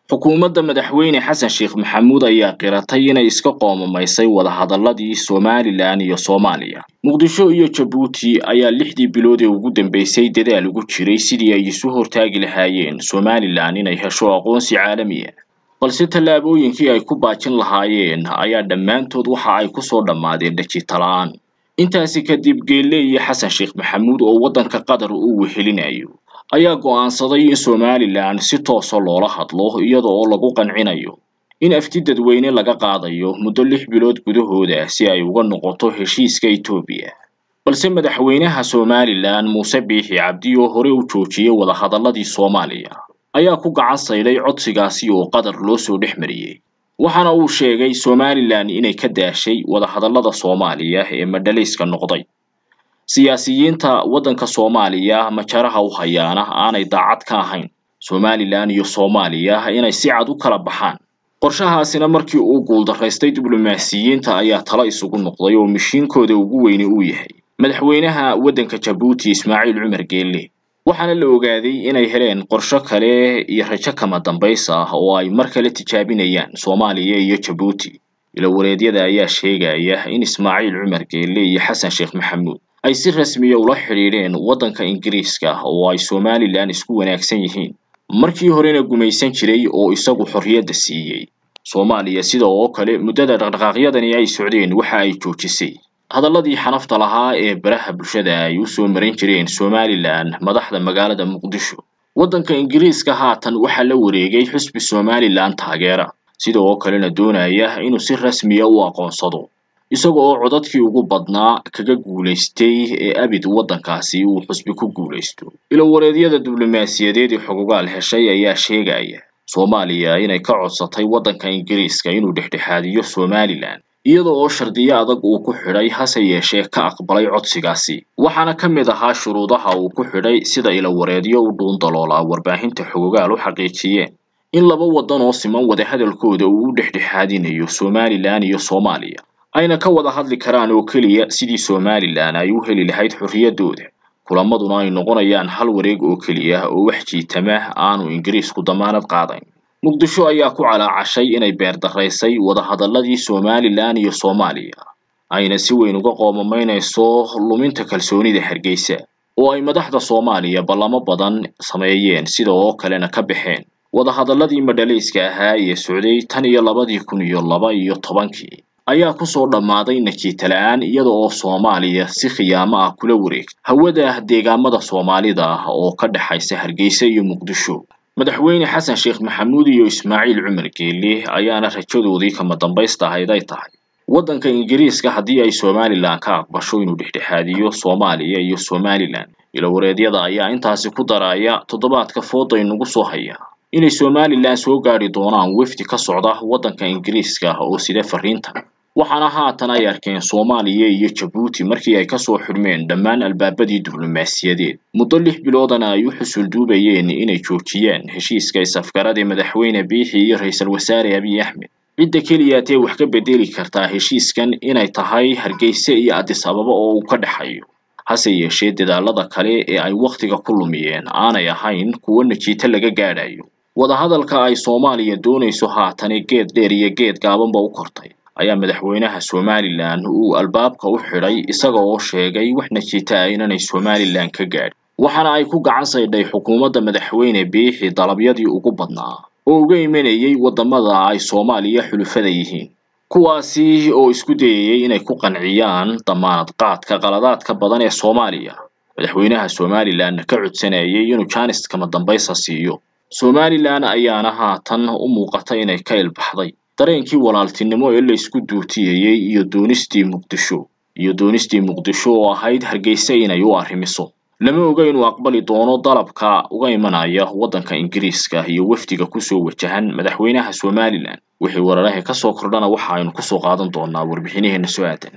xukuumadda madaxweyne xasan sheekh maxamuud ayaa qiratay inay iska qoomamaysay wadahadaladii somalilan iyo soomaaliya muqdisho iyo jabuuti ayaa lixdii bilood ee ugu dambeysay dadaal ugu jiray sidii ay isu hortaagi lahaayeen somalilan inay hesho aqoonsi caalami ah balse tallaabooyinkii ay ku baajin lahaayeen ayaa dhammaantood waxa ay kusoo dhammaadeen dhajitala-aan intaasi kadib geelle iyo xasan sheekh maxamuud oo waddanka qatar uu wehelinayo ayaa go'aansaday in somalilan si toosa loola hadlo iyada oo lagu qancinayo in afti dadweyne laga qaadayo muddo lix bilood gudahooda si ay uga noqoto heshiiska etoobiya balse madaxweynaha somalilan muuse biixi cabdi oo hore u joojiyey wadahadaladii soomaaliya ayaa ku gacan saydhay codsigaasi oo qatar loo soo dhex mariyey waxaana uu sheegay somalilan inay ka daashay wadahadalada soomaaliya ee madhalayska noqday siyaasiyiinta waddanka soomaaliya majaraha u hayaana aanay daacad ka ahayn somalilan iyo soomaaliya inay si cad u kala baxaan qorshahaasina markii uu guuldaraystay diblomaasiyiinta ayaa talo isugu noqday oo mishiinkooda ugu weyne uu yahay madaxweynaha waddanka jabuuti ismaaciil cumar geelle waxaana la ogaaday inay heleen qorsho kale iyo rajo kama dambays ah oo ay mar kale tijaabinayaan soomaaliya iyo jabuuti ilawareedyada ayaa sheegaya in ismaaciil cumar geelle iyo xasan sheekh maxamuud ay si rasmiya ula xidhiidheen waddanka ingiriiska oo ay somalilan isku wanaagsan yihiin markii horena gumaysan jiray oo isagu xorriyadda siiyey soomaaliya sida oo kale muddada dhaqdhaqaaqyadani ay socdeen waxa ay joojisay hadalladii xanafta lahaa ee baraha bulshada ay u soo marin jireen somalilan madaxda magaalada muqdisho waddanka ingiriiska haatan waxaa la wareegay xusbi somalilan taageera sida oo kalena doonaya inuu si rasmiya u aqoonsado isaga oo codadkii ugu badnaa kaga guulaystay ee abid waddankaasi uu xusbi ku guulaysto ilowareedyada diblomaasiyadeed ee xogogaal heshay ayaa sheegaya soomaaliya inay ka codsatay waddanka ingiriiska inuu dhexdhexaadiyo somalilan iyada oo shardiyo adag uu ku xidhay hase yeeshee ka aqbalay codsigaasi waxaana ka mid ahaa shuruudaha uu ku xidhay sida ilawareedyo u dhuundaloolaa warbaahinta xogogaal u xaqiijiyeen in laba waddan oo siman wadahadalkooda uu u dhexdhexaadinayo somalilan iyo soomaaliya ayna ka wada hadli karaan oo keliya sidii somalilan ay u heli lahayd xorriyaddooda kulamaduna ay noqonayaan hal wareeg oo keliya oo wax jiitama aanu ingiriisku damaanad qaadayn muqdisho ayaa ku calaacashay inay beerdaraysay wadahadaladii somalilan iyo soomaaliya ayna si weyn uga qoomamaynayso luminta kalsoonida hargeysa oo ay madaxda soomaaliya ballamo badan sameeyeen sida oo kalena ka baxeen wadahadaladii madhalayska ahaa ee socday tan iyo labadii kun iyo laba iyo tobankii ayaa kusoo dhammaaday najiitala-aan iyada oo soomaaliya si khiyaamo ah kula wareegtay hawada deegaamada soomaalida ah oo ka dhexaysa hargeysa iyo muqdisho madaxweyne xasan sheekh maxamuud iyo ismaaciil cumar geelle ayaana rajadoodii kama dambaysta ahayd ay tahay waddanka ingiriiska haddii ay somalilan ka aqbasho inuu dhexdhexaadiyo soomaaliya iyo somalilan ilowareedyada ayaa intaasi ku daraya toddobaadka fooda inagu soo haya inay somalilan soo gaadhi doonaan wefdi ka socda waddanka ingiriiska oo sida fariintan waxaana haatan ay arkeen soomaaliya iyo jabuuti markii ay kasoo xidhmeen dhammaan albaabadii diblomaasiyadeed muddo lix biloodana ay u xusulduubayeen inay joojiyaan heshiiska is-afgarada madaxweyne biixi iyo ra-iisul wasaare abiy axmed cidda keliyaatee wax ka bedeli kartaa heshiiskan inay tahay hargeysa iyo addis ababa oo uu ka dhexayo hase yeeshee dadaalada kale ee ay wakhtiga ku lumiyeen aanay ahayn kuwo najiito laga gaadhayo wadahadalka ay soomaaliya doonayso haatane geed dheer iyo geed gaabanba u kortay ayaa madaxweynaha somalilan uu albaabka u xidhay isaga oo sheegay wax najiita ah inanay somalilan ka gaadhin waxaana ay ku gacan saydhay xukuumadda madaxweyne biixi dalabyadii ugu badnaa oo uga imanayay waddamada ay soomaaliya xulufada yihiin kuwaasi oo isku dayayay inay ku qanciyaan damaanad qaadka qaladaadka badan ee soomaaliya madaxweynaha somalilanna ka codsanayay inuu jaanis kama dambaysa siiyo somalilan ayaana haatan u muuqata inay ka ilbaxday dareenkii walaaltinimo ee la isku duutiyayey iyo doonistii muqdisho iyo doonistii muqdisho oo ahayd hargeysa inay u arrimiso lama oga inuu aqbali doono dalabka uga imanaya waddanka ingiriiska iyo wafdiga kusoo wajahan madaxweynaha somalilan wixii wararaha ka soo kordhana waxa aynu kusoo qaadan doonaa warbixinaheena soo aadan